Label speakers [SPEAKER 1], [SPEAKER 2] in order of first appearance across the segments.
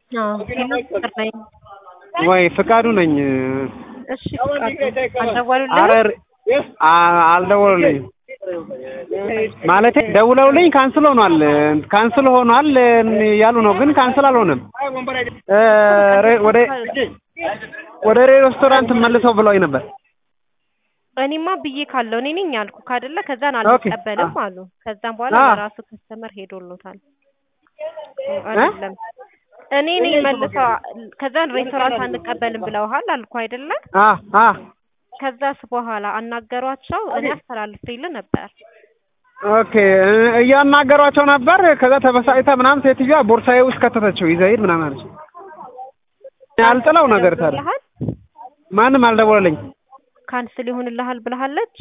[SPEAKER 1] አዎ ሄሎ ፍቅር ነኝ።
[SPEAKER 2] ወይ ፍቃዱ ነኝ።
[SPEAKER 1] እሺ ፍቃዱ አልደወሉልህም?
[SPEAKER 2] አረ አ- አልደወሉልኝም ማለቴ ደውለውልኝ ካንስል ሆኗል ካንስል ሆኗል ያሉ ነው፣ ግን ካንስል አልሆነም። እ ሬ- ወደ ወደ ሬስቶራንት መልሰው ብለውኝ ነበር።
[SPEAKER 1] እኔማ ብዬ ካለው እኔ ነኝ ያልኩህ አይደለ? ከዛን
[SPEAKER 2] ኦኬ።
[SPEAKER 1] አልቀበልም አሉ። ከዛም በኋላ
[SPEAKER 2] አ።
[SPEAKER 1] ለራሱ ከስተመር ሄዶሎታል። አይደለም እኔ ነኝ መልሰው ከዛን ሬስቶራንት አንቀበልም ብለውሃል አልኩ አይደለ?
[SPEAKER 2] አ አ
[SPEAKER 1] ከዛስ በኋላ አናገሯቸው። እኔ አስተላልፌልህ ነበር።
[SPEAKER 2] ኦኬ እ- እያናገሯቸው ነበር። ከዛ ተበሳጭታ ምናምን ሴትዮዋ ቦርሳዬ ውስጥ ከተተችው ይዘህ ሂድ ምናምን አለች። ያልጥለው ነገር ታዲያ
[SPEAKER 1] ብለሃል?
[SPEAKER 2] ማንም አልደወለልኝ።
[SPEAKER 1] ካንስል ይሆንልሃል ብለሃለች?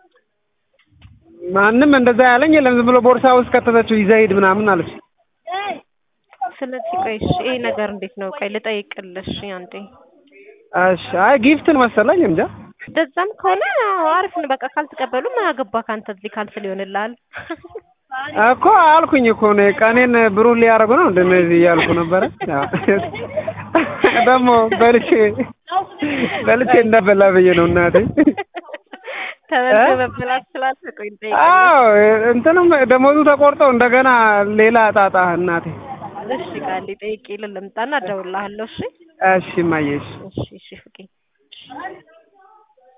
[SPEAKER 2] ማንም እንደዛ ያለኝ የለም። ዝም ብሎ ቦርሳ ውስጥ ከተተችው ይዘህ ሂድ ምናምን አለች።
[SPEAKER 1] ስለዚህ ቆይ እሺ፣ ይሄ ነገር እንዴት ነው? ቆይ ልጠይቅልሽ አንዴ።
[SPEAKER 2] እሺ አይ ጊፍትን መሰለኝ እንጃ።
[SPEAKER 1] እንደዛም ከሆነ አሪፍ ነው። በቃ ካልተቀበሉ ምን አገባህ ከአንተ እዚህ ካንስል ይሆንልሃል።
[SPEAKER 2] እኮ አልኩኝ እኮ እኔ ቀኔን ብሩህ ሊያደርጉ ነው እንደነዚህ እያልኩ ነበረ። ያው ደግሞ በልቼ በልቼ እንዳበላ ብዬ ነው እናቴ።
[SPEAKER 1] ተበልቶ መበላት ስላለ ቆይ እንጠይቅልሽ።
[SPEAKER 2] አዎ እንትንም ደሞዙ ተቆርጦ እንደገና ሌላ ጣጣ እናቴ።
[SPEAKER 1] እሺ ቃል ጠይቄ ልምጣና እደውልልሃለሁ። እሺ
[SPEAKER 2] እሺ እማዬ እሺ።
[SPEAKER 1] እሺ እሺ ፍቄ